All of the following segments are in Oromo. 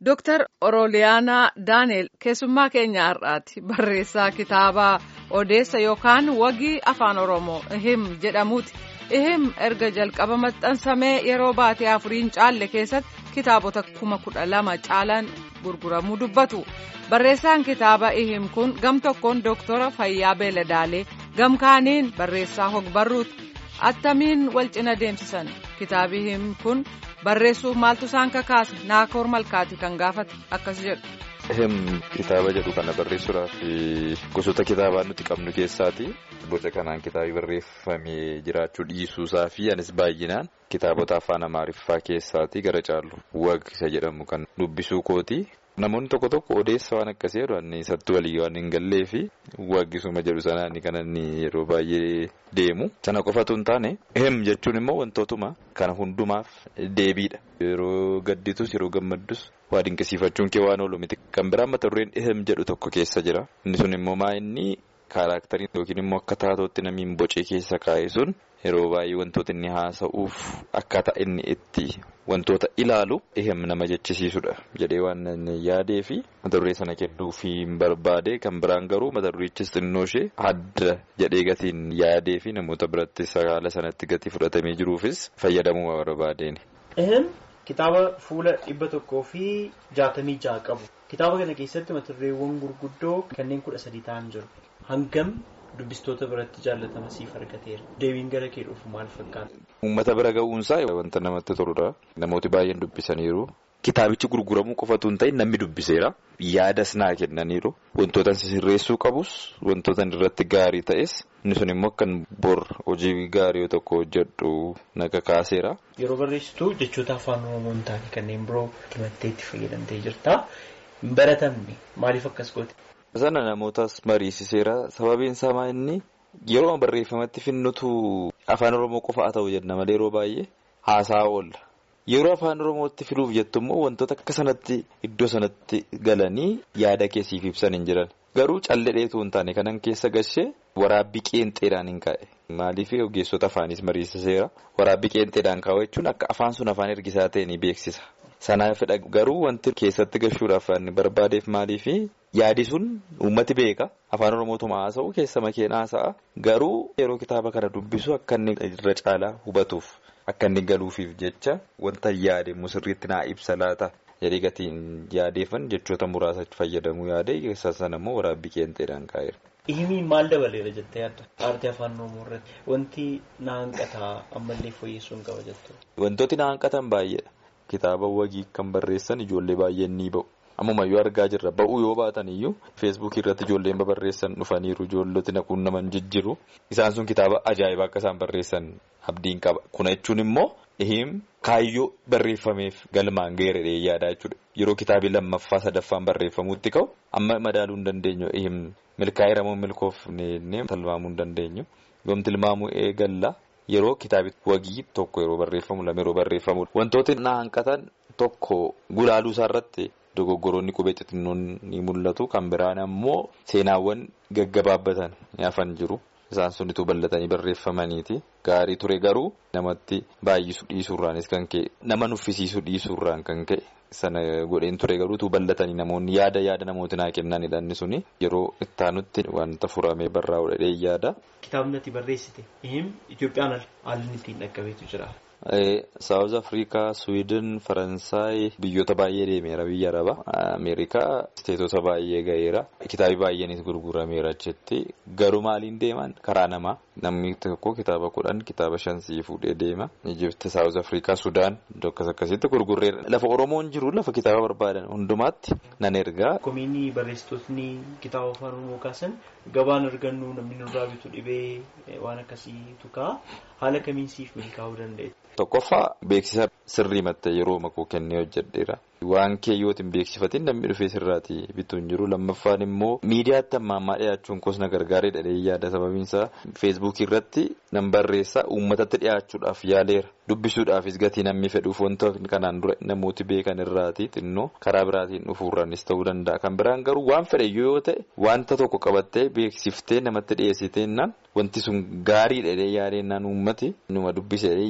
Dooktar Orooliyaanaa Daaneel keessummaa keenya har'aati. Barreessaa kitaabaa odeessa yookaan wagii afaan Oromoo ihim jedhamuuti. Ihim erga jalqaba maxxansamee yeroo baatee afuriin caalle keessatti kitaabota kuma kudha lama caalan gurguramuu dubbatu. Barreessaan kitaaba ihim kun gam tokkoon Dooktora Fayyaa Beeladaalee gam kaaniin barreessaa hogbarruuti. Attamiin wal cina deemsisan kitaabi ihim kun barreessuuf maaltu isaan kakaase naakoor malkaati kan gaafate akkas jedhu. Ihim kitaaba jedhu kana barreessuudhaaf gosoota kitaabaa nuti qabnu keessaati. Boca kanaan kitaabi barreeffamee jiraachuu dhiisuusaa fi anis baay'inaan kitaabota afaan amaariffaa keessaati gara caallu wag isa jedhamu kan dubbisuu kooti. Namoonni tokko tokko odeessa waan akkasii jedhu inni isatti walii waan hin gallee fi waggisuma jedhu sanaan kan inni yeroo baay'ee deemu. Sana qofatu hin taane ihim jechuun immoo wantootuma kana hundumaaf deebiidha. Yeroo gadditus yeroo gammaddus waa dinqisiifachuun kee waan oolu miti. Kan biraan mata dureen ihim jedhu tokko keessa jira. Inni sun immoo maa inni kaaraaktarii yookiin immoo akka taatootti namiin bocee keessa kaa'e sun yeroo baay'ee wantoota inni haasa'uuf akkaataa inni itti wantoota ilaalu ihim nama jechisiisudha jedhee waan inni yaadee fi mata duree sana kennuu fi barbaade kan biraan garuu mata durichis xinnoo ishee adda jedhee gatiin yaadee fi namoota biratti haala sanatti gatii fudhatamee jiruufis fayyadamuu barbaadeen. Ihim kitaaba fuula dhibba tokkoo fi jaatamii ja'a qabu. Kitaaba kana keessatti mata dureewwan gurguddoo kanneen kudha sadii ta'an jiru. Hangam dubbistoota biratti jaallatama siif argateera. Deebiin gara kee dhufu maal fakkaata? Uummata bira ga'uunsaa wanta namatti toludha. Namooti baay'een dubbisaniiru. Kitaabichi gurguramuu qofatu hin ta'in namni dubbiseera. Yaadas naa kennaniiru. Wantoota sirreessuu qabus wantoota irratti gaarii ta'es inni sun immoo kan bor hojii gaarii tokko hojjedhu naga kaaseera. Yeroo barreessitu jechoota afaan oromoo hin taane kanneen biroo himattee itti fayyadamtee jirta. Hin baratamne maaliif akkas goote? Sana namootas mariisiseera. Sababiin isaa inni yeroo barreeffamatti finnutu afaan oromoo qofa haa ta'u jenna malee yeroo baay'ee haasaa oolla. Yeroo afaan oromootti filuuf jettu immoo wantoota akka sanatti iddoo sanatti galanii yaada keessiif ibsan hin jiran. Garuu calledheetu hin taane kanan keessa gashee waraabbii qeenxeedhaan hin kaa'e. Maaliif ogeessota afaanis mariisiseera. Waraabbii qeenxeedhaan kaa'u jechuun akka afaan sun afaan ergisaa ta'e ni beeksisa. Sanaafidha garuu wanti keessatti gashuudhaaf barbaadeef maaliifi yaadi sun uummati beeka afaan oromootuma haasa'u keessa makeen haasa'a garuu yeroo kitaaba kana dubbisu akka inni irra caalaa hubatuuf akka inni galuufiif jecha wanta yaade sirriitti naa ibsa laata jedhee gatiin yaadeefan jechoota muraasa fayyadamuu yaade keessa sana immoo waraabbii qeenxeedhaan kaa'eera. Ihimiin maal dabaleera jettee yaadda? Aartii afaan oromoo irratti wanti na hanqataa ammallee fooyyessuun qaba jettu. Wantooti na hanqatan baay'eedha. Kitaaba wagii kan barreessan ijoollee baay'een ni ba'u. Ammumayyuu argaa jirra. Ba'uu yoo baatan iyyuu feesbuukii irratti ijoolleen babarreessan dhufaniiru ijoolloti naquun naman jijjiru. Isaan sun kitaaba ajaa'ibaa akka isaan barreessan abdiin qaba. Kuna jechuun immoo ihim kaayyoo barreeffameef galmaan geeradhee yaadaa jechuudha. Yeroo kitaabii lammaffaa sadaffaan barreeffamuutti ka'u amma madaaluu hin dandeenyu ihim milkaa'ee ramoo milkoofnee tilmaamuu hin dandeenyu. Yoom tilmaamuu eegalla. Yeroo kitaabi wagii tokko yeroo barreeffamu lama yeroo barreeffamu wantooti na hanqatan tokko gulaaluu isaa irratti dogoggoroonni qubee xixinnoon ni mul'atu kan biraan ammoo seenaawwan gaggabaabbatan ni hafan jiru isaan sunitu bal'atanii barreeffamaniiti gaarii ture garuu namatti baay'isu dhiisuurraanis kan ka'e nama nuffisiisu dhiisuurraan kan ka'e sana godheen ture garuutu bal'atanii namoonni yaada yaada namooti naa kennanidha inni suni yeroo ittaanutti wanta furamee barraa'u dhedhee yaada. Kitaabni ati barreessite ihim Itoophiyaan haalli ittiin dhaqqabeetu jira. Saawuz Afrikaa, Suwiidin, Faransaay biyyoota baay'ee deemeera biyya araba. Ameerikaa isteetota baay'ee ga'eera. Kitaabii baay'eenis gurgurameera jetti. Garuu maaliin deeman karaa namaa. Namni tokko kitaaba kudhan kitaaba shan sii fuudhee deema. Ijipti, Saawuz Afrikaa, Sudaan akkas akkasitti gurgurreera. Lafa Oromoon jiru lafa kitaaba barbaadan hundumaatti nan ergaa. Komiinii barreessitootni kitaaba afaan Oromoo kaasan gabaan argannu namni nurraa bitu dhibee waan akkasiitu ka'a. Haala kamiin siif milkaa'uu danda'e? Tokkoffaa beeksisa sirrii mattee yeroo makuu kennee hojjedheera. Waan kee yoo hin beeksifatin namni dhufee sirraati bituu hin jiru. Lammaffaan immoo miidiyaatti amma ammaa dhiyaachuun kosna gargaaree dhadhee yaada sababiinsaa feesbuukii irratti nan barreessaa uummatatti dhiyaachuudhaaf yaaleera. Dubbisuudhaafis gatii namni fedhuuf wanta kanaan dura namooti beekan irraati xinnoo karaa biraatiin dhufuurraanis ta'uu danda'a. Kan biraan garuu waan fedhe yoo ta'e wanta tokko qabattee beeksiftee namatti dhiyeessiteennaan wanti sun gaarii dhedhee yaadennaan uummati numa dubbisee yaada.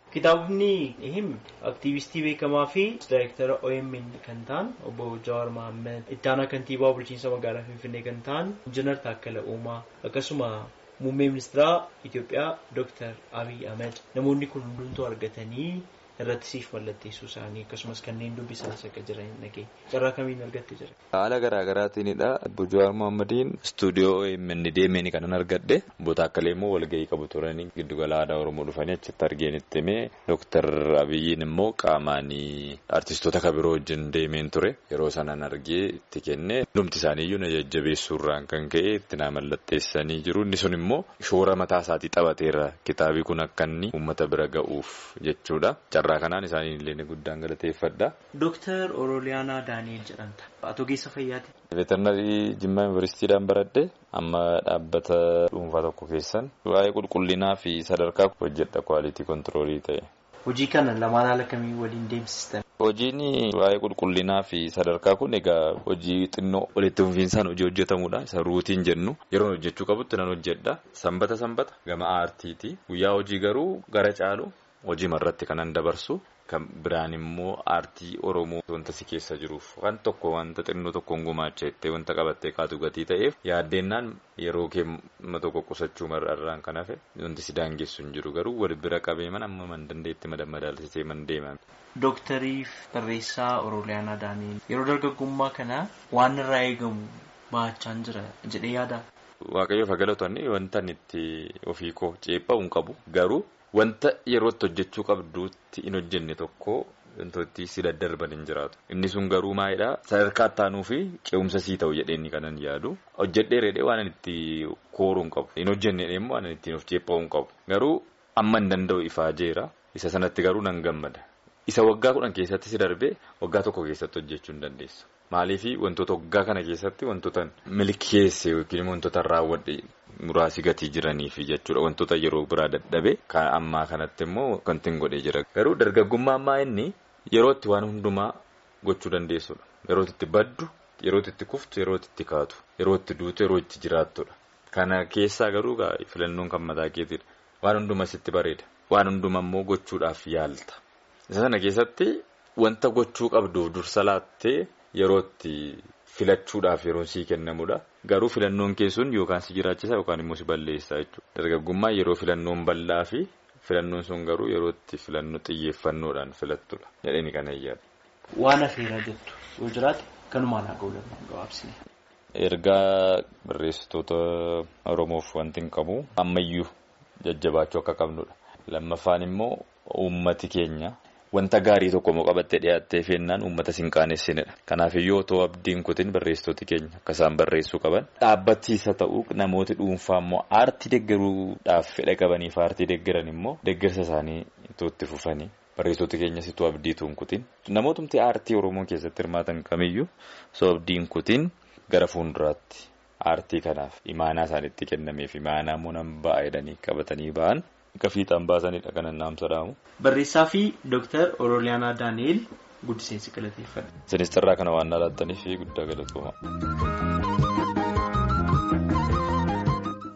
Kitaabni him aktiivistii beekamaa fi daayirektara OMN kan ta'an obbo Jawaar Mohaammed itti aanaa kantiibaa bulchiinsa magaalaa Finfinnee kan ta'an Injiinar Taakkala Uumaa akkasuma muummee ministeeraa Itoophiyaa Dr. Abiy Ahmed namoonni kun hundumtuu argatanii irratti siif mallatteessuu isaanii akkasumas kanneen dubbisanis akka jiran dhagee carraa kamiin argatte jira. Haala garaa garaatiinidha. Obbo Jawaar Mohammediin istuudiyoo OMN deemeen kanan argadhe. Obbo Taakkalee immoo walgahii qabu turanii giddugala aadaa Oromoo dhufanii achitti argeen itti himee Dooktar Abiyyiin immoo qaamaan artistoota kabiroo wajjin deemeen ture. Yeroo sanaan argee itti kenne hundumti isaaniiyyuu na jajjabeessuurraan kan ka'e itti na mallatteessanii jiru. Inni sun immoo shoora mataa isaatii taphateera. Kitaabi kun akka inni uummata bira ga'uuf jechuudha. Carraa kanaan isaanii illee guddaan galateeffadha. Dooktar Orooliyaanaa Daani'el jedhamta. Ati ogeessa fayyaati. Veterinarii Jimmaa Yuunivarsiitiidhaan baradhe amma dhaabbata dhuunfaa tokko keessan waa'ee qulqullinaa fi sadarkaa hojjedha kwaalitii kontiroolii ta'e. Hojii kana lamaan haala kamii waliin deemsistan? Hojiin waa'ee qulqullinaa fi sadarkaa kun egaa hojii xinnoo walitti fufiinsaan hojii hojjetamudha. Isa ruutiin jennu yeroo hojjechuu qabutti nan hojjedha. Sanbata sanbata gama aartiiti. Guyyaa hojii garuu gara caalu hojii irratti kanan dabarsu. Kan biraan immoo aartii Oromoo wanta si keessa jiruuf waan tokko wanta xinnoo tokkoon gumaacha jettee wanta qabattee kaatu gatii ta'eef yaaddeenyaan yeroo keemma tokko qusachuu mar'arraan kan hafe wanti si daangessu hin jiru garuu wal bira qabee man amma man dandeetti madaalsisee man deeman. Dooktariif barreessaa Orooliyaanaa Daani'el yeroo dargaggummaa kana waan irraa eegamu baachaan jira jedhee yaada. Waaqayyoof galatoonni wanta itti ofii koo ceephaa hin qabu garuu. Wanta yerootti hojjechuu qabduutti hin hojjenne tokko wantooti si daddarban hin jiraatu. Inni sun garuu maalidhaa sadarkaa ittaanuu fi ce'umsa sii ta'u jedheenni kanan yaadu. Hojjedhee reedhee waan itti kooruu hin qabu. Hin hojjenne immoo waan ittiin of ceepha'uu hin qabu. Garuu amma hin danda'u ifaa jeera. Isa sanatti garuu nan gammada. Isa waggaa kudhan keessatti si darbee waggaa tokko keessatti hojjechuu hin dandeessu. Maaliifii wantoota waggaa kana keessatti wantoota milkeesse yookiin wantoota raawwadhe muraasi gatii jiraniif jechuudha. Wantoota yeroo biraa dadhabe kan ammaa kanatti immoo wanti hin godhee jira. Garuu dargaggummaa ammaa inni yerootti waan hundumaa gochuu dandeessudha. Yerootti itti baddu, yerootti itti kuftu, yerootti itti kaatu, yerootti duutu, yeroo itti jiraattudha. Kana keessaa garuu filannoon kan mataa keetiidha. Waan hundumaa sitti bareeda. Waan hundumaa immoo gochuudhaaf yaalta. Isa sana keessatti wanta gochuu qabduuf dursa laattee yerootti filachuudhaaf yeroo sii kennamudha. Garuu filannoon keessuun yookaan si jiraachisa yookaan immoo si balleessa jechuudha. Dargaggummaa yeroo filannoon bal'aa fi filannoon sun garuu yerootti filannoo xiyyeeffannoodhaan filattudha. Jedhanii kana iyyaadha. Waan afeeraa jettu yoo jiraate kanumaan haa ga'u gabaabsine. Ergaa barreessitoota Oromoof wanti hin qabu ammayyuu jajjabaachuu akka qabnudha. Lammaffaan immoo uummati keenya. Wanta gaarii tokko immoo qabattee dhiyaattee feennaan uummata sin qaanessinedha. Kanaafiyyuu otoo abdiin kutin barreessitooti keenya akka isaan barreessuu qaban. Dhaabbachiisa ta'uu namooti dhuunfaa immoo aartii deeggaruudhaaf fedha qabaniif aartii deeggaran immoo deeggarsa isaanii itti fufanii barreessitooti keenyas itoo abdiituun kutin. Namootumti aartii Oromoo keessatti hirmaatan kamiyyuu osoo abdiin kutin gara fuulduraatti aartii kanaaf imaanaa isaanitti kennameef imaanaa immoo nan ba'a jedhanii qabatanii ba'an. Akka fiixaan baasanidha kan annaamsa dhaamu. Barreessaa fi Dooktar Orooliyaanaa Daani'el guddiseensi galateeffadha. Sinis carraa kana waan laattaniif guddaa galatooma.